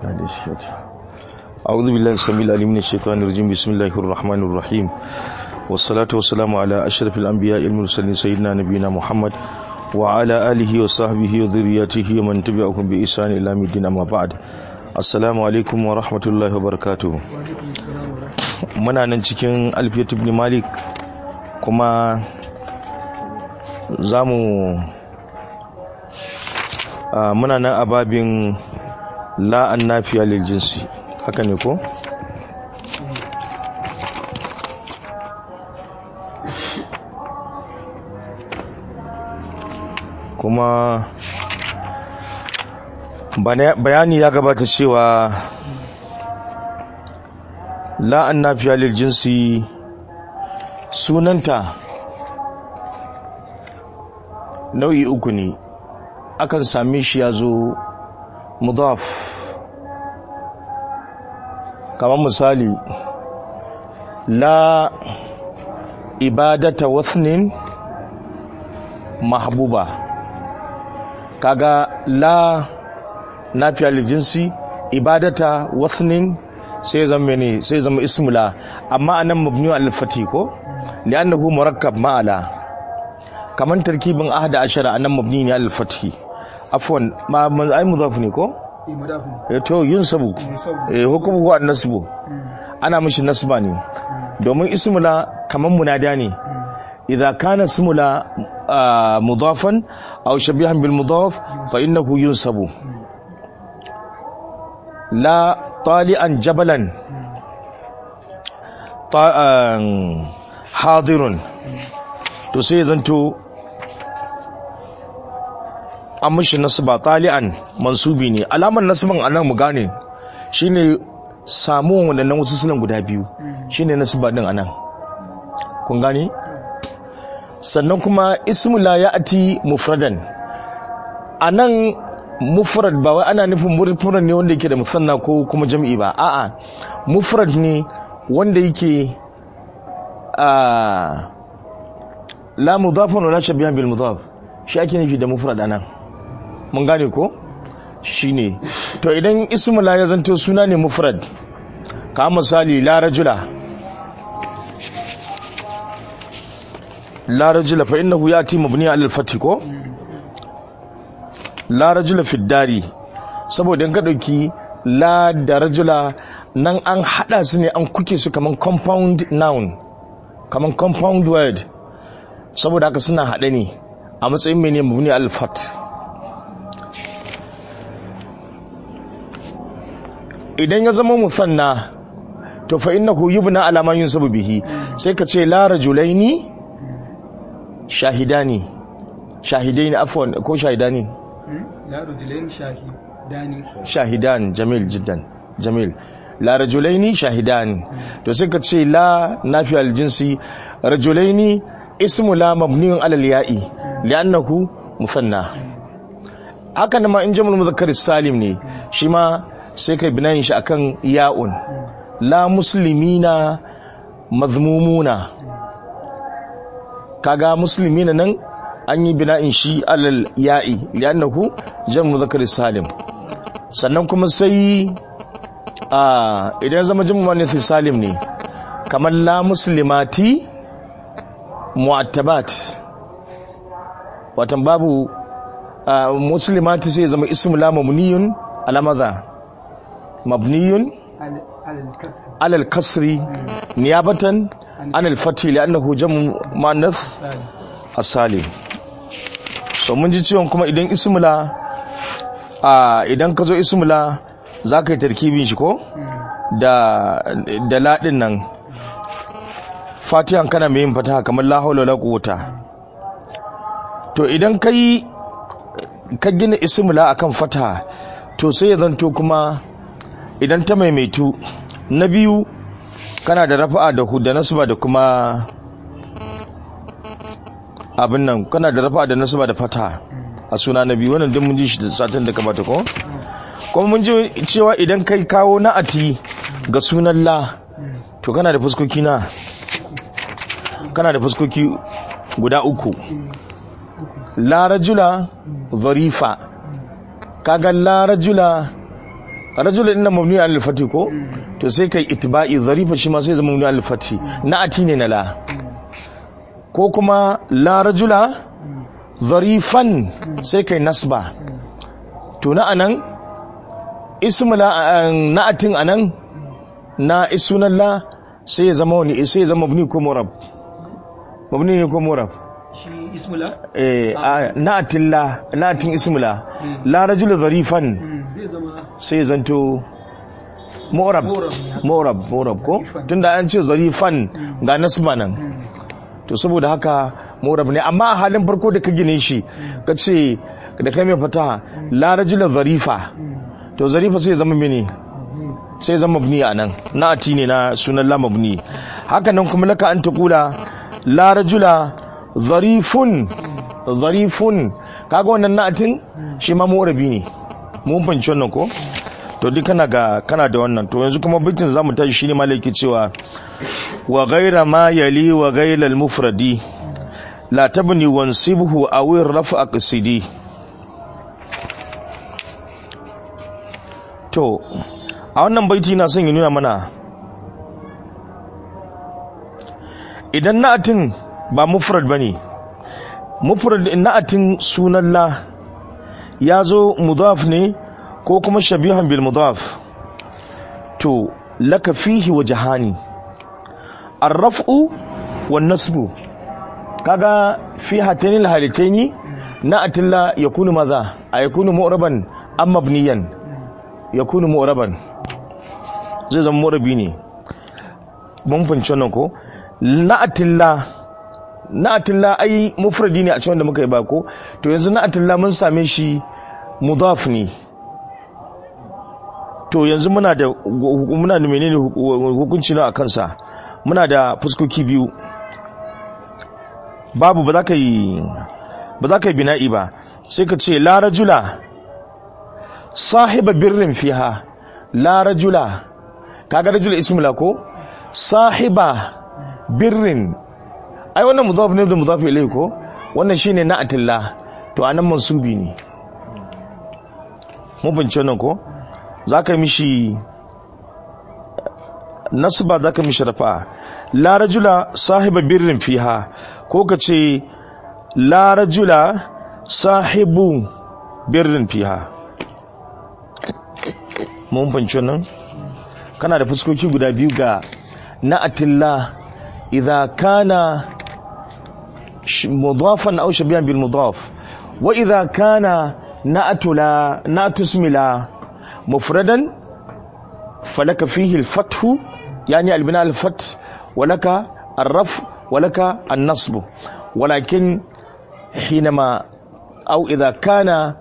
هذا الشيء أعوذ بالله السميع العليم من الشيطان الرجيم بسم الله الرحمن الرحيم والصلاة والسلام على أشرف الأنبياء المرسلين سيدنا نبينا محمد وعلى آله وصحبه وذريته ومن تبعهم بإحسان إلى يوم الدين أما بعد السلام عليكم ورحمة الله وبركاته muna nan cikin alfiyat ibn malik kuma za mu muna nan a babin la'an nafiya lil jinsi haka ne ko? kuma bayani ya gabata cewa la'an nafiya lil jinsi sunanta nau'i uku ne akan same shi ya zo mudaf kamar misali la ibadata wasnin mahbuba kaga la nafiya lil jinsi ibadata wasnin sai zama ne sai zama ismula amma anan mabni al fati ko li'annahu murakkab ma'ala kaman tarkibin ahada ashara anan mabni ne al fati afwan ma ai mudaf ne ko eh to yin sabu eh hukumu wa nasbu ana mishi nasba ne domin ismula kaman munada ne idza kana ismula mudafan aw shabihan bil mudaf fa innahu yunsabu la طالعا جبلا حاضر to sai zanto an mishi nasba tali'an mansubi ne alamar nasban anan mu gane shine samuwan wadannan wasu sunan guda biyu shine nasba din anan kun gane sannan kuma ismu la ya'ti mufradan anan mufrad ba wai ana nufin mufrad ne wanda yake da musanna ko kuma jam'i ba a'a mufrad ne wanda yake a la mudafun wala shabihan bil mudaf shi ake nufi da mufrad anan mun gane ko shine to idan ismu la ya zanto suna ne mufrad ka misali la rajula la rajula fa innahu yati mabni ala al-fath ko la rajula fi dari saboda in ka dauki la da rajula nan an hada su ne an kuke su kaman compound noun kaman compound word saboda haka suna hade ne a matsayin mene mabni al-fat idan ya zama musanna to fa innahu yubna ala ma yunsabu bihi sai ka ce la rajulaini shahidani shahidaini afwan ko shahidani لا رجلين شاهدان shahidan jamil jiddan jamil la rajulaini shahidan to sai ka ce la nafi aljinsi rajulaini ismu la mabniyun ala ya'i li'annahu musanna haka nan ma in jamul muzakkar salim ne shi ma sai kai binayin shi akan ya'un la muslimina mazmumuna kaga muslimina nan an yi bina'in shi alal ya'i li'annahu jan muzakkar salim sannan kuma sai a idan zama jin muannath salim ne kamar la muslimati mu'attabat watan babu muslimati sai zama ismu la mabniyun ala madha mabniyun ala al-kasri niyabatan an al-fathi li'annahu jamu muannath as-salim so mun ji ciwon kuma idan ismula a idan ka zo ismula za ka yi tarkibin shi ko da da ladin nan fatihan kana mai yin fataha kamar la haula la quwwata to idan ka yi ka gina ismula akan fataha to sai ya zanto kuma idan ta maimaitu na biyu kana da rafa'a da hudda nasba da kuma abin nan kana da rafa da nasaba da fata a suna na biyu wannan duk mun ji shi da satin da kamata ko kuma mun ji cewa idan kai kawo na'ati ga sunan la to kana da fuskoki na kana da fuskoki guda uku la rajula zarifa kaga la rajula rajulun inna mabni al fati ko to sai kai itba'i zarifa shi ma sai zama mabni al fati na ati ne na la ko kuma la rajula zarifan sai kai nasba to na anan ismula na atin anan na isunan la sai ya zama wani sai ya zama mabni ko murab mabni ne ko murab shi ismula eh na'atin la na'atin ismula la rajul zarifan zai zama sai ya zanto mu'rab mu'rab mu'rab ko tunda an ce zarifan ga nasba nan to saboda haka mu'rab ne amma a halin farko da ka gine shi ka ce da kai mai fataha la rajul zarifa to zarifa sai ya zama mene sai zama mabni a nan na'ati ne na sunan la mabni haka nan kuma laka an taqula la rajula zarifun zarifun kaga wannan na'atin shi ma mu'rabi ne mun fanci wannan ko to duk kana ga kana da wannan to yanzu kuma bitin zamu tashi shine malaki cewa wa ghaira ma yali wa ghaira al mufradi la tabni wansibhu aw rafa qasidi to a wannan baiti na son ya nuna mana idan na'atin ba mufrad bane mufrad na'atin sunan la ya zo mudaf ne ko kuma shabihan bil mudaf to laka fihi wajhani ar-raf'u wan nasbu kaga fi hatani al-halataini na'atin la yakunu madha ayakunu mu'raban am mabniyan yakunu mu'raban zai zama mu'rabi ne mun fahimci wannan ko na'atilla na'atilla ai mufradi ne a cikin da muka yi ba ko to yanzu na'atilla mun same shi mudaf ne to yanzu muna da muna da menene hukunci na akan sa muna da fuskoki biyu babu ba za ka yi ba za ka yi bina'i ba sai ka ce la rajula sahiba birrin fiha la rajula kaga rajula ismula ko sahiba birrin ai wannan mudaf ne da mudaf ilayhi ko wannan shine na'atilla to anan mansubi ne mun bince wannan ko zaka mishi nasba zaka mishi rafa la rajula sahiba birrin fiha ko kace la rajula sahibu birrin fiha mun bince wannan kana da fuskoki guda biyu ga na'atilla idza kana مضافا أو شبيها بالمضاف وإذا كان نأت لا نأت اسم لا مفردا فلك فيه الفتح يعني البناء الفتح ولك الرفع ولك النصب ولكن حينما أو إذا كان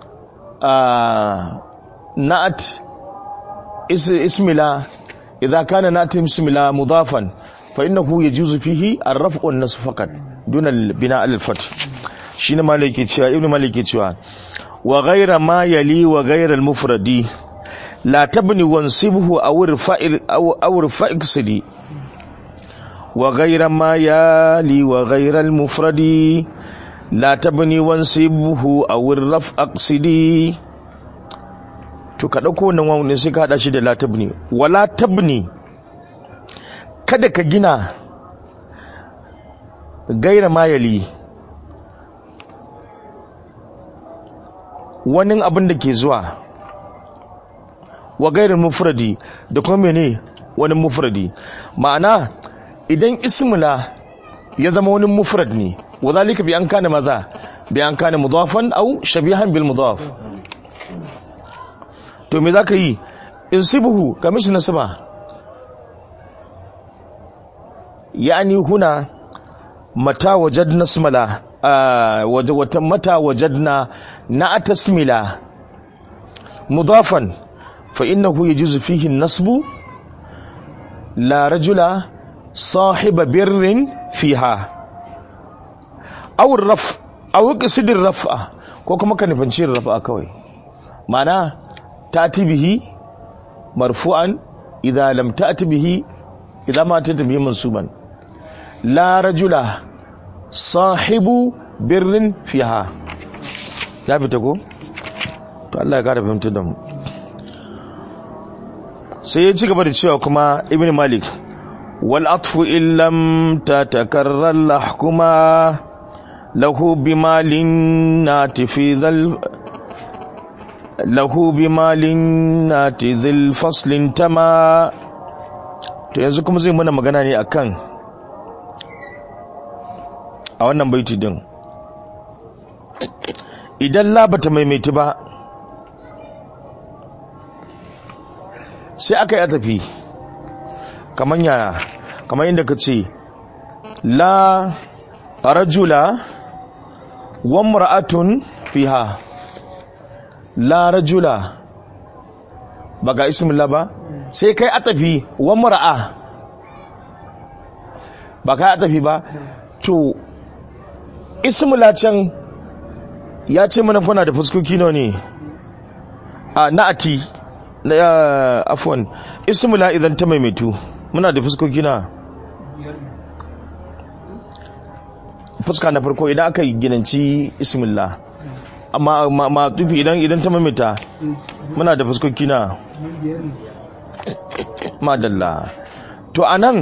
آه نأت اسم لا إذا كان نأت اسم لا مضافا فإنه يجوز فيه الرفع والنصب فقط دون البناء الفتح شين مالك cewa ibn malik cewa wa ghayra ma yali wa ghayra al mufradi la tabni wansibhu aw irfa'il aw aw irfa'il wa ghayra ma yali wa ghayra al mufradi la tabni wansibhu aw irfa'il to ka dauko wannan wawu ne sai ka hada shi da la tabni wala tabni kada ka gina gaira mayali wani abin da ke zuwa wa gairar mufradi da kuma mene wani mufradi ma'ana idan ismula ya zama wani mufrad ne wa zalika bi an kana maza bi an kana mudafan au shabihan bil mudaf to me zaka yi insibuhu kamishi nasaba يعني هنا متى وجدنا اسملا آه متى وجدنا نعت اسملا مضافا فإنه يجوز فيه النصب لا رجل صاحب بر فيها أو الرفع أو قصد الرفع كوكما كان يفنشير الرفع كوي معناه تأتي به مرفوعا إذا لم تأتي به إذا ما تأتي به منصوبا la rajula sahibu birnin fiha ya fita ko to Allah ya kara fahimtar da mu sai ya ci gaba da cewa kuma ibn malik wal atfu illam tatakarrar lahkuma lahu bimalin nati fi dhal lahu bimalin nati dhil faslin tama to yanzu kuma zai mana magana ne akan a wannan baiti din idan la bata maimaiti ba sai aka yi tafi kamar yaya kamar yadda ka ce la rajula wa mura'atun fiha la rajula ba ga ismillah ba sai kai atafi wa mura'a ba kai atafi ba to ismillah can ya ce mana kuna da fuskoki nawa ne a na'ati na ya afwan ismila idan ta maimaitu muna da fuskoki na fuska na farko idan aka yi ginanci ismillah amma ma tufi idan idan ta maimaita muna da fuskoki na madalla to anan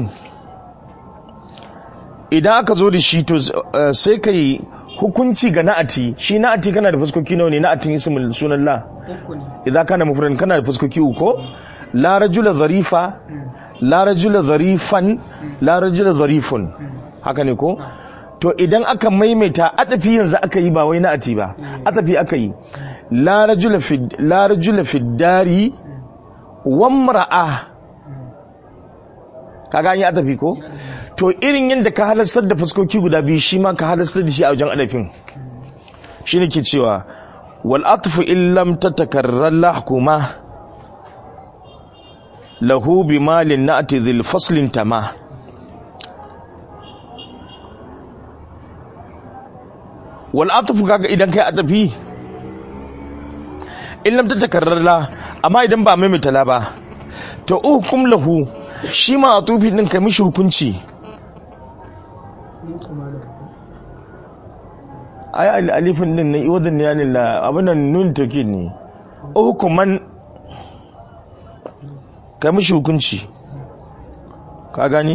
idan aka zo da shi to sai ka yi hukunci ga na'ati shi na'ati kana da fuskoki nawa ne na'atin ismul sunan la idan kana mufrad kana da fuskoki uku la rajula zarifa la rajula zarifan la rajula zarifun haka ne ko to idan aka maimaita atafi yanzu aka yi ba wai na'ati ba atafi aka yi la rajula fi la rajula fi dari wa mar'a kaga an yi atafi ko to irin yadda ka halastar da fuskoki guda biyu shi ma ka halastar da shi a wajen adafin shi ne ke cewa wal atfu illam tatakarrar lahkuma lahu bi malin na'ati dhil faslin tama wal atfu kaga idan kai adafi illam tatakarrar la amma idan ba mai mitala ba to hukum lahu shi ma atufi din kai mishi hukunci ai alifin din na iwadin ne yanin la abinan nun toki ne hukuman ka mishi hukunci ka gani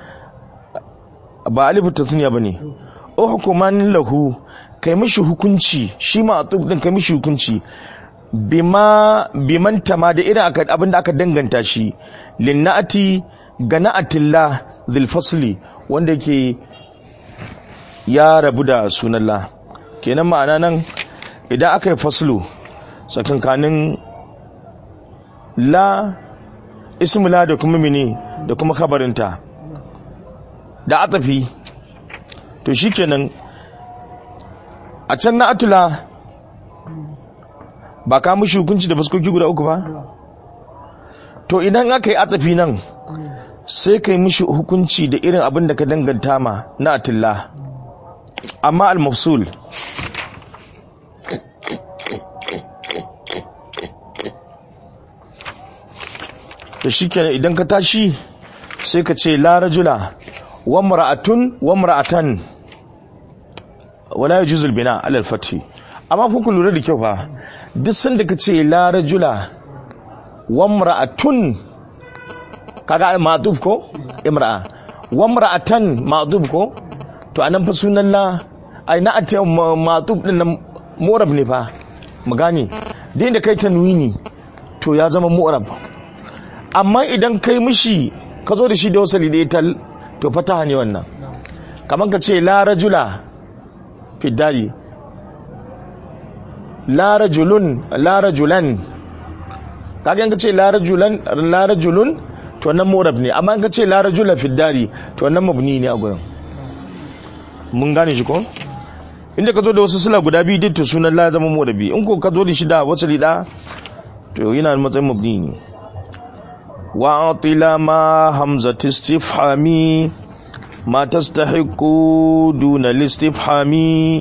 ba alifin tasniya ba ne hukuman lahu kai mishi hukunci shi ma atuf din kai mishi hukunci bima biman tama da irin abin da aka danganta shi linna'ati ga na'atillah dhil fasli wanda yake ya rabu da sunan la kenan ma'ana nan idan aka yi faslu tsakankanin la ismula da kuma mini da kuma kabarinta da atafi to shikenan a can na atula ba ka mushi hukunci da fuskoki guda uku ba to idan aka yi atafi nan sai ka yi mishi hukunci da irin abin da ka danganta ma na atilla amma al-mafsul da shi kenan idan ka tashi sai ka ce la rajula wa mar'atun wa mar'atan wala yajuzu al-bina ala al-fath amma ku ku lura da kyau fa duk sanda ka ce la rajula wa mar'atun kaga ma'tuf ko imra'a wa mar'atan ma'tuf ko to anan fa sunan la ai na ata ma'tuf din nan mu'rab ne fa mu gane din da kai tanwini to ya zama mu'rab amma idan kai mishi ka zo da shi da wasali da tal to fataha ne wannan kamar ka ce la rajula fiddari la rajulun la rajulan kaga in ka ce la rajulan la rajulun to wannan murab ne amma in ka ce la rajula fiddari to wannan mabni ne a gurin mun gane shi ko inda ka zo da wasu sila guda biyu duk to sunan la zama murabi in ko ka zo da shi da wasali da to yana matsayin mabni ne وأعطل ما همزة استفحام ما تستحق دون الاستفحام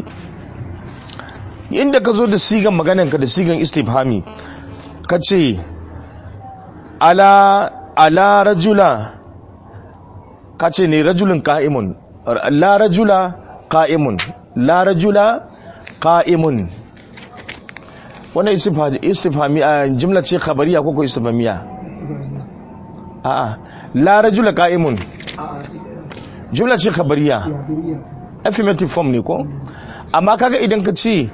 inda ka zo da sigan maganarka da sigan istifhami ka ce ala ala rajula ka ce ne rajulun ka'imun la rajula ka'imun la rajula ka'imun wannan istifhami a jimla ce khabariya ko ko istifhamiya a'a la rajula qa'imun a'a jumla ce khabariya affirmative form ne ko amma kaga idan ka ce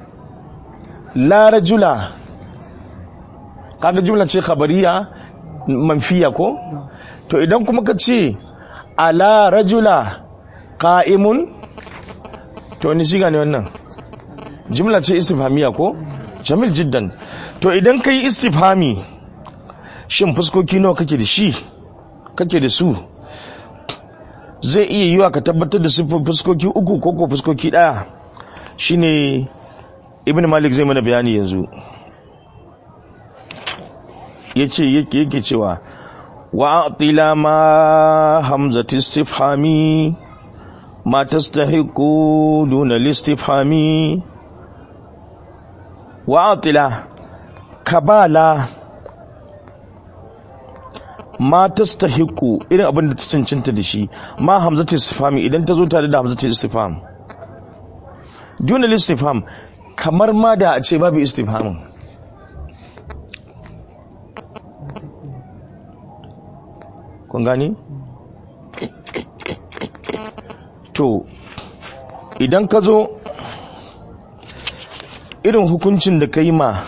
la rajula kaga jumla ce khabariya manfiya ko to idan kuma ka ce ala rajula qa'imun to ni shiga ne wannan jumla ce istifhamiya ko jamil jiddan to idan ka yi istifhami shin fuskoki nawa kake da shi kake da su zai iya yiwa ka tabbatar da siffar fuskoki uku ko ko fuskoki daya shine ibn malik zai mana bayani yanzu yace yake yake cewa wa atila ma hamzati istifhami ma tastahiqu duna listifhami wa atila kabala ma tastahiqu irin abin da ta cancanta da shi ma hamzatu istifhami idan ta zo tare da hamzatu istifham duna istifham kamar ma da a ce babu istifhamin kun gani to idan ka zo irin hukuncin da ka yi ma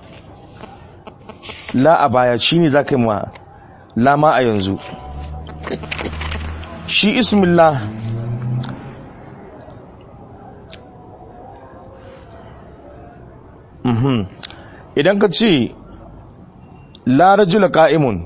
la a baya shine za ka yi ma lama a yanzu shi ismillah mhm idan ka ce la rajula ka'imun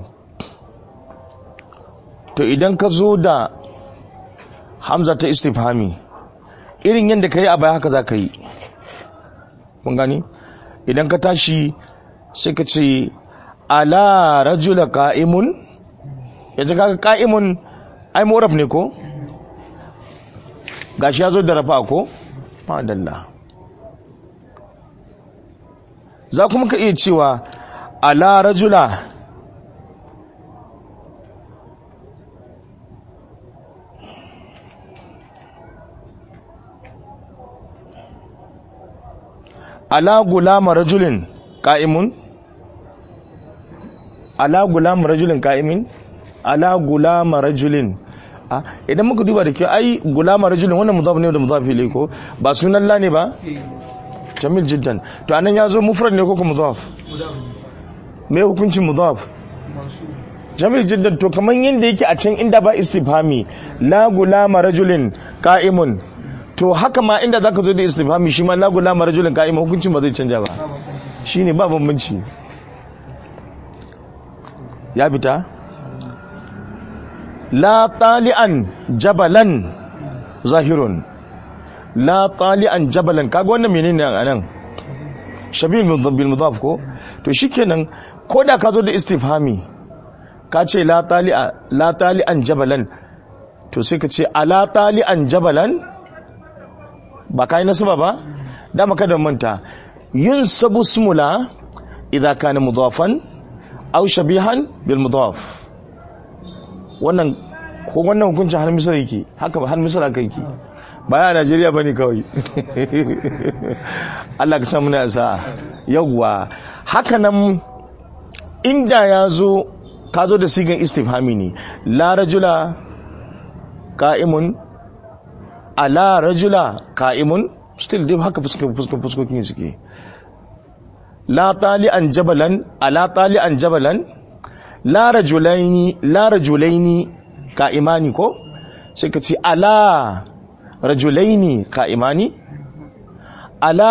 to idan ka zo da hamza ta istifhami irin yadda ka yi a baya haka za ka yi kun gani idan ka tashi sai ka ce ala rajula ka'imun yanzu kaga ka'imun ai moraf ne ko gashi ya zo da rafa ko madalla za kuma ka iya cewa ala rajula ala gulama rajulin ka'imun ala gulama rajulin ka'imin ala gulama rajulin a idan muka duba da ke ai gulama rajulin wannan mudaf ne da mudaf ilai ko ba sunan la ne ba jamil jiddan to anan ya zo mufrad ne ko kuma mudaf me hukuncin mudaf jamil jiddan to kaman yanda yake a can inda ba istifhami la gulama rajulin qa'imun to haka ma inda zaka zo da istifhami shi ma la gulama rajulin qa'imun hukuncin ba zai canja ba shine ba bambanci ya fita la tali'an jabalan zahirun la tali'an jabalan kaga wannan menene a nan shabil bil mudaf ko to shikenan ko da ka zo da istifhami ka ce la tali'a la tali'an jabalan to sai ka ce ala tali'an jabalan ba kai nasaba ba dama kada manta yun sabu smula idza kana mudafan aw shabihan bil mudaf wannan ko wannan hukuncin har misal yake haka har misal haka yake baya a Najeriya bane kawai Allah ka samu na sa'a yawwa haka nan inda ya zo ka zo da sigan istifhami ne la rajula ka'imun ala rajula ka'imun still dai haka fuskokin suke la tali'an jabalan ala tali'an jabalan la rajulaini la rajulaini ka'imani ko sai ka ce ala rajulaini ka'imani ala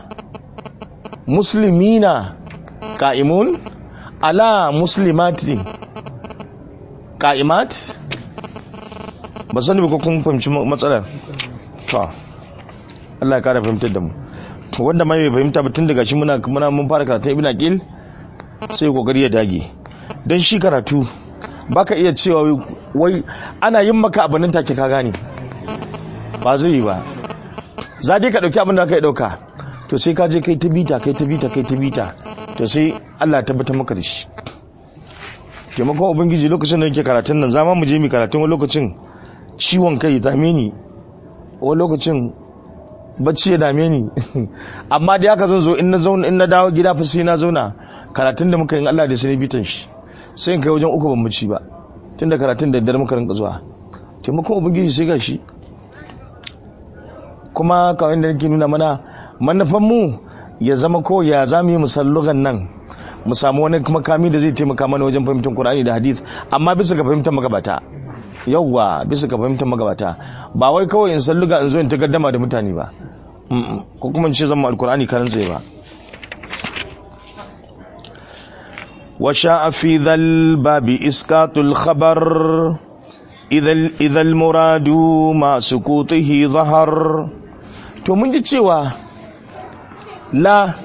muslimina ka'imun ala muslimati ka'imat ba sani ba ko kun fahimci matsalar to Allah ya kara fahimtar da mu wanda mai fahimta ba tun daga shi muna muna mun fara karatu ibn aqil sai kokari ya dage dan shi karatu baka iya cewa wai ana yin maka abin nan take ka gane ba zai yi ba za dai ka dauki abin da ka dauka to sai ka je kai ta bita kai ta bita kai ta bita to sai Allah ya tabbatar maka da shi taimakon ubangiji lokacin da yake karatun nan zama mu je mu karatun wani lokacin ciwon kai dame ni wani lokacin bacci ya dame ni amma da haka zan zo in na zauna in na dawo gida fa sai na zauna karatun da muka yi Allah da sai bitan shi sai in kai wajen uku ban mu ci ba tun da karatun da daddare muka rinka zuwa taimakon ubangiji sai ga shi kuma kawai da nake nuna mana manufan mu ya zama ko ya za mu yi musallugan nan mu samu wani makami da zai taimaka mana wajen fahimtar Qur'ani da hadith amma bisa ga fahimtar magabata yawwa bisa ga fahimtar magabata ba wai kawai in salluga in zo in ta gaddama da mutane ba Mm-mm. ko kuma in ce zama alkur'ani karan tsaye ba وشاء في ذا الباب إسقاط الخبر إذا إذا المراد مع سكوته ظهر to mun ji cewa la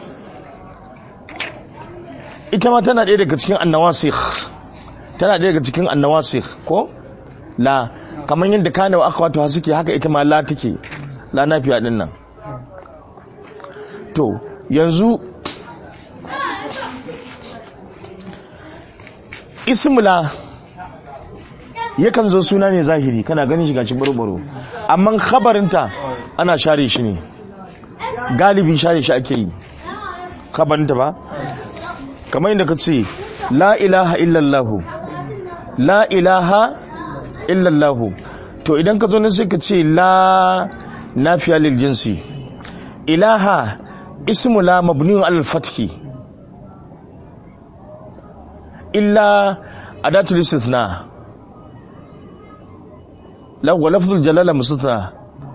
ita ma tana ɗaya daga cikin annawasikh tana ɗaya daga cikin annawasikh ko la kamar yadda kana wa akhwatu suke haka ita ma la take la nafiya din nan to yanzu ismula yakan zo suna ne zahiri kana ganin shi gashi barbaro amma khabarinta ana share shi ne galibi share shi ake yi khabarinta ba kamar yadda ka ce la ilaha illallahu la ilaha illallahu to idan ka zo ne sai ka ce la nafiya lil jinsi ilaha ismu la mabniun alal fathi illa adatul istithna la wa lafzul jalala mustathna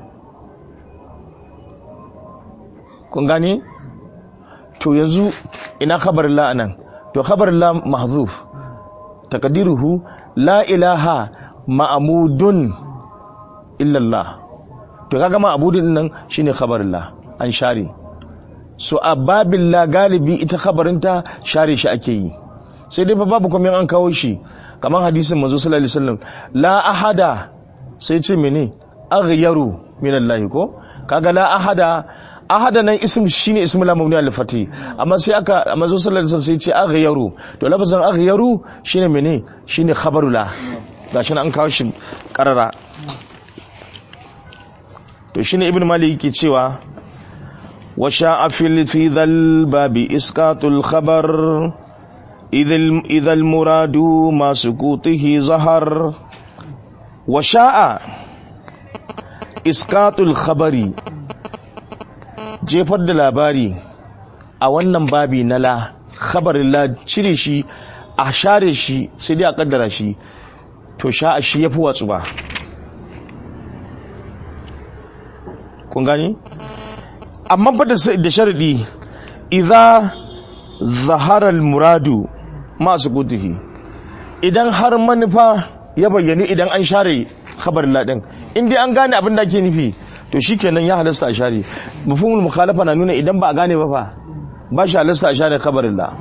kun gane to yanzu ina khabar la anan to khabar la mahzuf taqdiruhu la ilaha ma'mudun illa Allah to kaga ma'budun nan shine khabar la an share so ababillah galibi ita khabarinta share shi ake yi sai dai fa babu kuma an kawo shi kamar hadisin manzo sallallahu alaihi wasallam la ahada sai ce mene aghyaru min Allah ko kaga la ahada ahada nan ism shine ismul mabni al fati amma sai aka manzo sallallahu alaihi wasallam sai ce aghyaru to lafazin aghyaru shine mene shine khabaru la gashi an kawo shi karara to shine ibn malik yake cewa wa sha'a fil fi dhal babi isqatul khabar إذا المراد ما سكوته ظهر وشاء إسقاط الخبر jefar da labari a wannan babi na la khabarin la cire shi a share shi sai dai a kaddara shi to sha a shi ya fi watsu ba kun gani? amma ba da sharadi idza zahara muradu masu kutuhi idan har manufa ya bayyani idan an share khabar ladin in dai an gane abin da ake nufi to shikenan ya halasta a share mafhumul mukhalafa na nuna idan ba a gane ba fa ba shi halasta a share khabarin la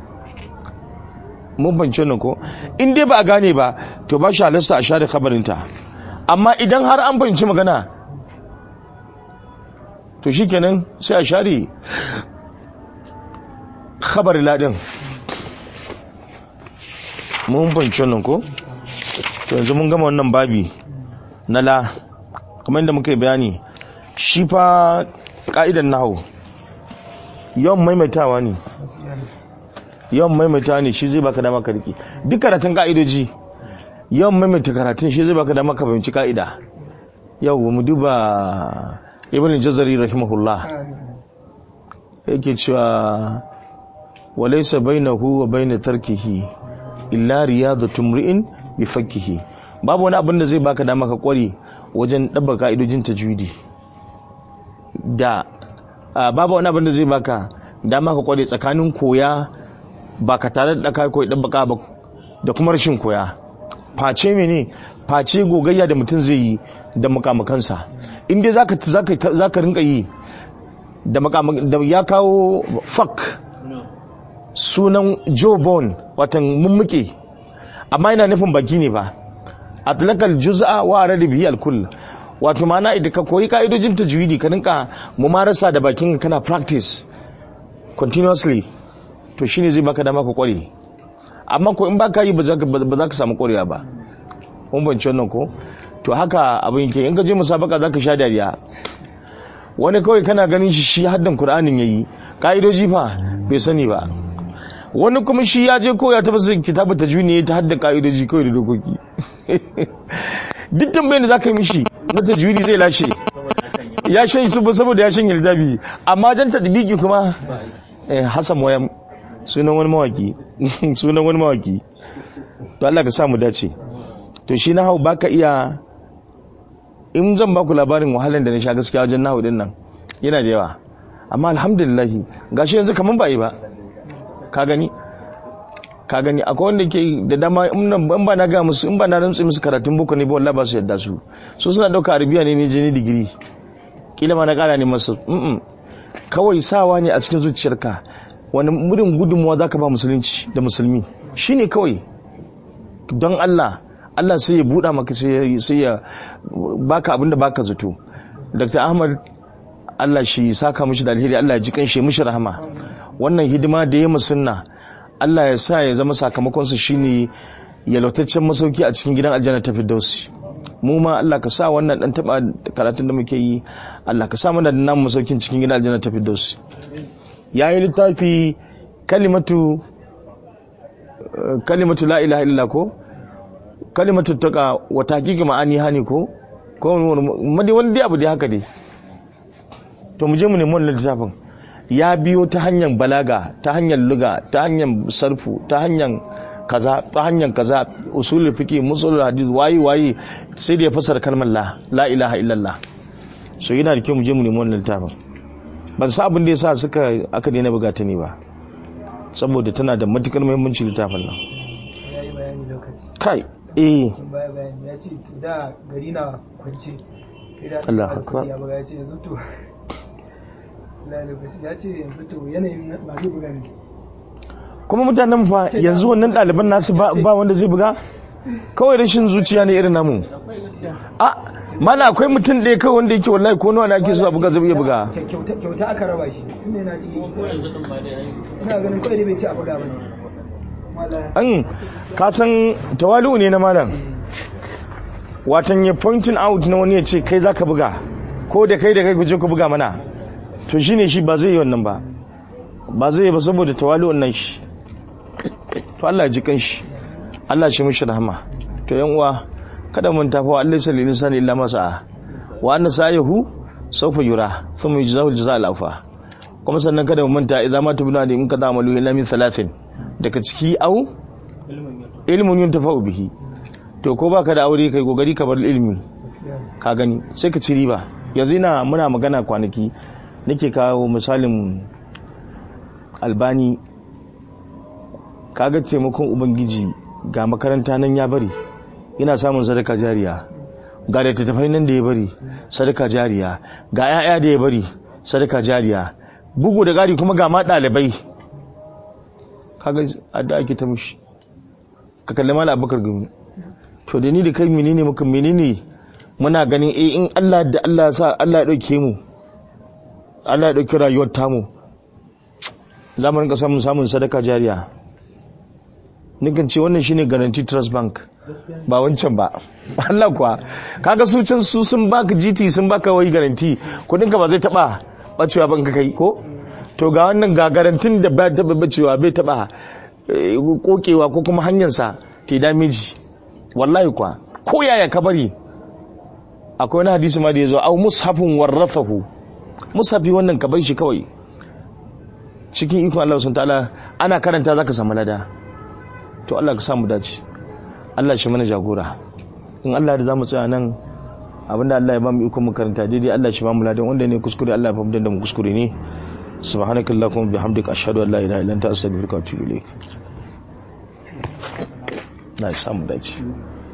mun bance nan ko in dai ba a gane ba to ba shi halasta a share khabarin ta amma idan har an fahimci magana to shikenan sai a share khabarin ladin mun fahimci wannan ko to yanzu mun gama wannan babi na la kamar yadda muka yi bayani shi fa ka'idan nahu yawan maimaitawa ne yawan maimaitawa ne shi zai baka dama ka riki duk karatun ka'idoji yawan maimaita karatun shi zai baka dama ka fahimci ka'ida yau mu duba ibn jazari rahimahullah yake cewa walaysa bainahu wa bain tarkihi illa riyadu tumri'in bi fakkihi babu wani abin da zai baka dama ka kware wajen dabba ka'idojin tajwidi da babu wani abin da zai baka dama ka kware tsakanin koya ba ka tare da kai koyi dabba ba da kuma rashin koya face mene face gogayya da mutum zai yi da makamakansa in dai zaka zaka zaka rinka yi da da ya kawo fak sunan jobon watan mummuke amma yana nufin baki ne ba atlakal juz'a wa arada bihi alkull wato mana idan ka koyi ka'idojin tajwidi ka rinka mumarasa da bakin kana practice continuously to shine zai baka dama ka kware amma ko in baka yi ba za ka samu kwarewa ba mun bance wannan ko to haka abin yake in ka je musabaka za ka sha dariya wani kawai kana ganin shi shi haddan qur'anin yayi ka'idoji fa bai sani ba wani kuma shi ya je ko ya taba sai kitabu tajwidi ne ta hadda ka'idoji kawai da dokoki duk tambayin da zaka yi mishi na tajwidi zai lashe ya shan su saboda ya shan littafi amma jan tadbiki kuma eh Hassan Wayam sunan wani mawaki sunan wani mawaki to Allah ka sa mu dace to shi na hau baka iya in zan baku labarin wahalar da na sha gaskiya wajen nahu din nan yana da yawa amma alhamdulillah gashi yanzu kaman ba yi ba ka gani ka gani akwai wanda ke da dama in ba na ga musu in ba na rantsi musu karatun boko ne ba wallahi ba su yadda su so suna dauka arabiya ne ne jini digiri kila ma na kara ne masu mm kawai sawa ne a cikin zuciyarka wani murin gudunmuwa zaka ba musulunci da musulmi shine kawai don Allah Allah sai ya buɗa maka sai ya baka abin da baka zato Dr. Ahmad Allah shi saka mishi da alheri Allah ya ji kanshi mishi rahama wannan hidima da ya musunna Allah ya sa ya zama sakamakon su shine yalwataccen masauki a cikin gidan aljanna ta Firdausi mu ma Allah ka sa wannan dan taba karatun da muke yi Allah ka sa mana da namu masaukin cikin gidan aljanna ta Firdausi yayi littafi kalimatu kalimatu la ilaha illa ko kalimatu taqa wa tahqiqi ma'ani hani ko ko madi wani abu dai haka dai to mu je mu nemi wannan littafin ya biyo ta hanyar balaga ta hanyar luga ta hanyar sarfu ta hanyar kaza ta hanyar kaza usulul fiqi musulul hadith wayi wayi sai da ya fasara kalmar la la ilaha illallah so yana da kyau mu je mu nemi wannan littafin ban sa abin da yasa suka aka daina buga ta ne ba saboda tana da matukar muhimmanci littafin nan yayi bayani lokaci kai eh sun baya bayani ya ce to da gari na kwance sai da Allah aka akbar. ya buga ya ce yanzu to la lokaci ya ce yanzu to yanayin ba zai buga ne kuma mutanen fa yanzu wannan ɗaliban nasu ba ba wanda zai buga kawai rashin zuciya ne irin namu a mana akwai mutum ɗaya kawai wanda yake wallahi ko nawa ne ake so a buga zai iya buga Kyau- kyauta kyauta aka raba shi tunda yana ji ina ganin kawai dai bai ci a buga bane wala an ka san tawali'u ne na malam watan ya pointing out na wani ya ce kai zaka buga ko da kai da kai ku je ku buga mana to shine shi ba zai yi wannan ba ba zai yi ba saboda tawali'un nan shi to Allah ya ji kanshi Allah shi mishi rahama to yan uwa kada mun tafi wa Allah sallallahu alaihi wasallam illa masa wa anna sa'ihu sawfa yura thumma yujzahu al-jazaa al-awfa kuma sannan kada mu manta idan ma tubuna da in ka zamalu illa min salatin daga ciki au ilmun yuntafa'u bihi to ko baka da aure kai gogari ka bar ilimi gaskiya ne ka gani sai ka ci riba yanzu ina muna magana kwanaki nake kawo misalin albani kaga taimakon ubangiji ga makaranta nan ya bari yana samun sadaka jariya ga da tattafai nan da ya bari sadaka jariya ga 'ya'ya da ya bari sadaka jariya bugu da ƙari kuma ga ma ɗalibai kaga adda ake ta mushi ka kalli mala abubakar gumi to da ni da kai menene muka menene muna ganin eh in Allah da Allah ya sa Allah ya dauke mu Allah ya dauki rayuwar tamu za mu rinka samun samun sadaka jariya nikan ce wannan shine guarantee trust bank ba wancan ba Allah kuwa kaga su can su sun baka GT sun baka wai guarantee kudin ka ba zai taba bacewa ban ka kai ko to ga wannan ga garantin da ba taba bacewa bai taba eh, kokewa ko kuma hanyar sa te damage wallahi kuwa ko yaya ka bari akwai wani hadisi ma da ya zo au mushafin warrafahu mushafi wannan ka bar shi kawai cikin ikon Allah sun ta'ala ana karanta zaka samu lada to Allah ka samu dace Allah shi mana jagora in Allah da zamu tsaya nan abinda Allah ya ba mu ikon mu karanta daidai Allah shi ba mu ladan wanda ne kuskure Allah ya fahimtar da mu kuskure ne subhanakallahumma bihamdika ashhadu an la ilaha illa anta astaghfiruka wa atubu ilaik na samu dace